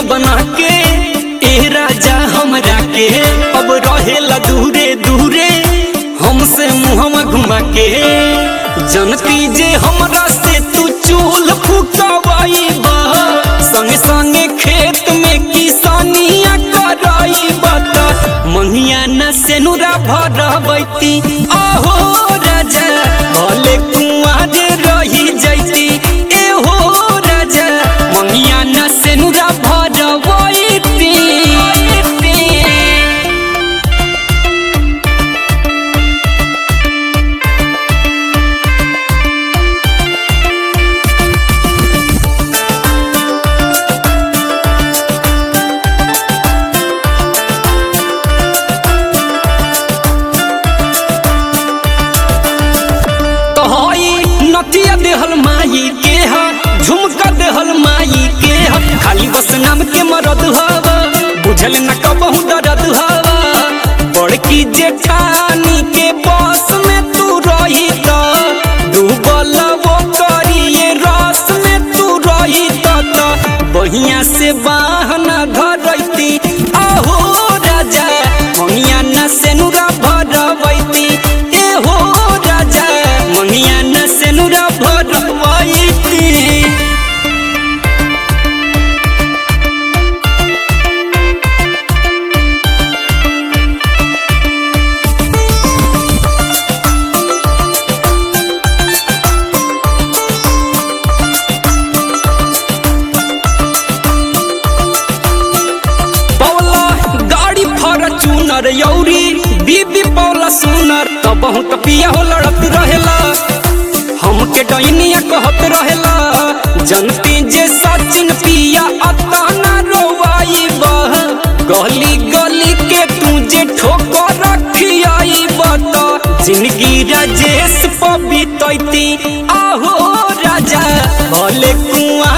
बना के ए राजा हमरा के अब रहेला दूरे दूरे हमसे मुहवा घुमा के जनती जे हमरा से तू चूल फुकवाई बा संगे संगे खेत में किसानिया कराई बता मंगिया न सेनुरा भरबैती आहो राजा भले कुआर रही जैती एहो राजा मंगिया न सेनुरा भरबैती तोहई नथिया देहल माई के हा झुमका देहल माई के हा खाली बस नाम के मरद हवा बुझल न कबहू दर्द हवा बड़की जेठानी के बस में तू रही त डूबल वो करिए रस में तू रही त त बहिया से बाहना धरैती आहो राजा मंगिया न सेनुरा भरबैती एहो राजा मंगिया न सेनुरा भरबैती पौला गाड़ी फॉर्चूनर यौरी बीबी पौला सुनर तो बहुत पिया हो लड़त रहेला हमके डैनिया कहत रहेला जनती जे सचिन पिया अतना रोवाई बह गली गली के तू जे ठोकर रखियाई बता जिंदगी राजेश पबितैती आहो राजा भले कुआं